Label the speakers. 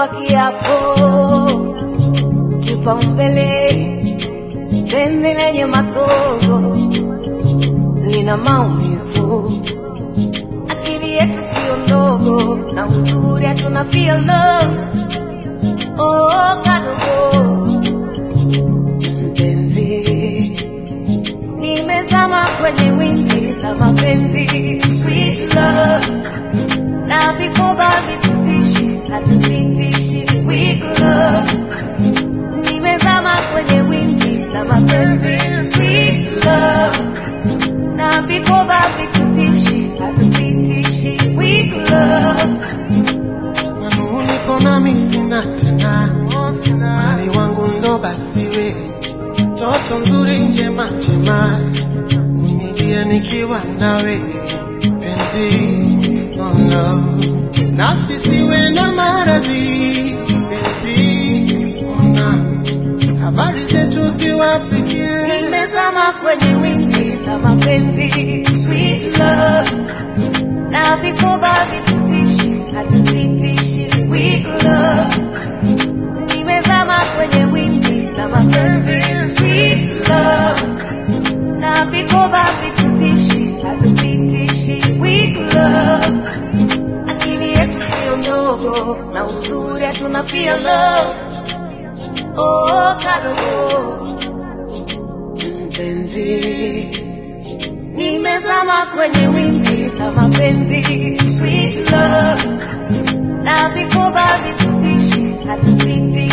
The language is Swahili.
Speaker 1: kwa kiapo, kipaumbele penzi lenye matozo lina maumivu, akili yetu sio ndogo, na uzuri hatuna feel love. Oh, kadogo mpenzi, nimezama kwenye wimbi la mapenzi, sweet love na vikoba vitutishi hatupitishi weak love. Nimezama kwenye wimbi la mapenzi, sweet love na vikoba vitutishi hatupitishi weak love.
Speaker 2: manuniko nami sina tena, mali wangu ndo basi we, toto nzuri njema njema, unilia nikiwa nawe penzi, oh no. nafsi siwe na maradhi penzi, ona habari zetu ziwafikie
Speaker 1: Nimezama kwenye wimbi la mapenzi, sweet love na vikoba vitutishi hatupitishi weak love. Nimezama kwenye wimbi la mapenzi, sweet love na vikoba vitutishi hatupitishi weak love. Akili yetu sio ndogo na uzuri hatuna feel love. Oh, kadogo mpenzi, nimezama kwenye wimbi la mapenzi, sweet love na vikoba vitutishi hatupiti